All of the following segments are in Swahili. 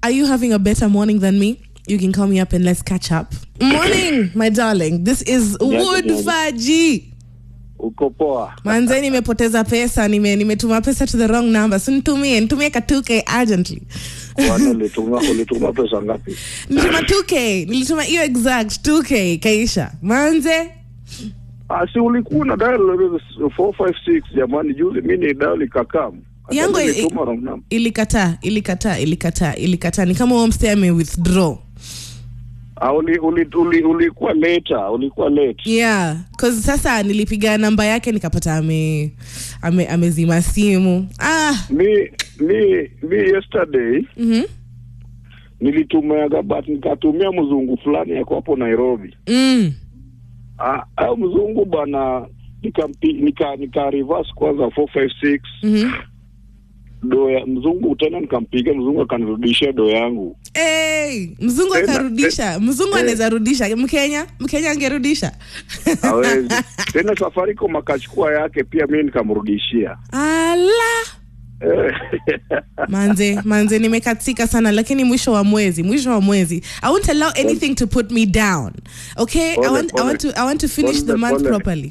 Are you having a better morning than me? You can call me up and let's catch up. Morning, my darling. This is Wood yes. Faji. uko poa Manze nimepoteza pesa, nime nimetuma pesa to the wrong number. So nitumie, nitumie ka 2k urgently. kwani ulituma ulituma pesa ngapi Nilituma 2k, nilituma hiyo exact 2k kaisha. Manze Ah, si ulikuwa una dial 456 jamani juzi mi ni dial ikakam Hata Yangu i- nilituma wrong number. ilikataa, ilikataa, ilikataa, ilikataa. Ni kama homestay ame withdraw. Ah, uli, uli, uli, ulikuwa later ulikuwa late Yeah, cause sasa nilipiga namba yake nikapata ame ame amezima simu. Ah, mi mi mi yesterday mhm. nilitumiaga but nikatumia mzungu fulani yako hapo Nairobi Mm. Ah, ayo mzungu bana nikampi nika nika reverse kwanza 456 Mhm. do ya mzungu tena nikampiga mzungu akanirudishia do yangu Hey, mzungu Tena, akarudisha. Mzungu eh. anaweza rudisha. Mkenya, Mkenya angerudisha. hawezi tena Safaricom akachukua yake pia mi nikamrudishia Ala. Eh, Manze, manze nimekatika sana lakini mwisho wa mwezi, mwisho wa mwezi. I won't allow anything to put me down. Okay? I Pole, want I pole. want to I want to finish the Pole, month pole. properly.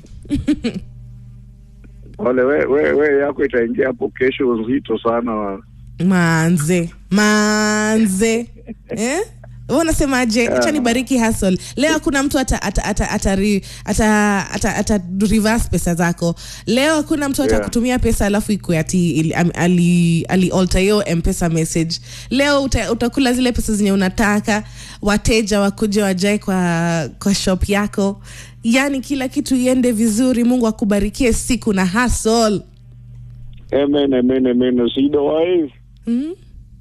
wale we, we, we yako itaingia hapo kesho nzito sana manze manze eh? Wewe unasemaje acha nibariki hustle leo hakuna mtu ata ata ata ata, ri- ata, ata, ata reverse pesa zako leo hakuna mtu Yeah. atakutumia pesa alafu ikue ati ili- am- ali, ali alter hiyo mpesa message leo uta, utakula zile pesa zenye unataka wateja wakuja wajae kwa kwa shop yako yani kila kitu iende vizuri mungu akubarikie siku na hustle amen amen amen sidowahi mm?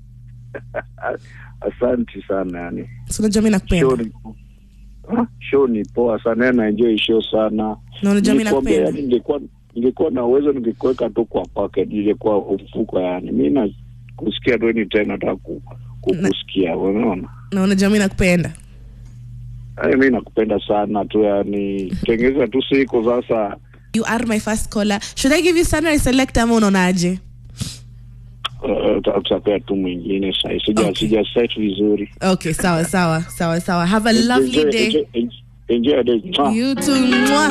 asanti sana yani so unajua mimi nakupenda show ni Ah, show ni poa sana yani naenjoy show sana na unajua mimi Nilikwambia, nakupenda yani ningekuwa ningekuwa na uwezo ningekuweka tu kwa pocket ningekuwa mfuko yani mi na kusikia tu ni tena nataka ku- kukusikia unaona na unajua mimi nakupenda Ay, mi nakupenda sana tu yani tengeza tu siku sasa you are my first caller should i give you sunrise select ama unaonaje uh, uta- utapea tu mwingine sai sija Okay. sija set vizuri okay sawa sawa sawa sawa have a lovely Enjoy- day enjoy- enjoy your day. Mwah. you too Mwah.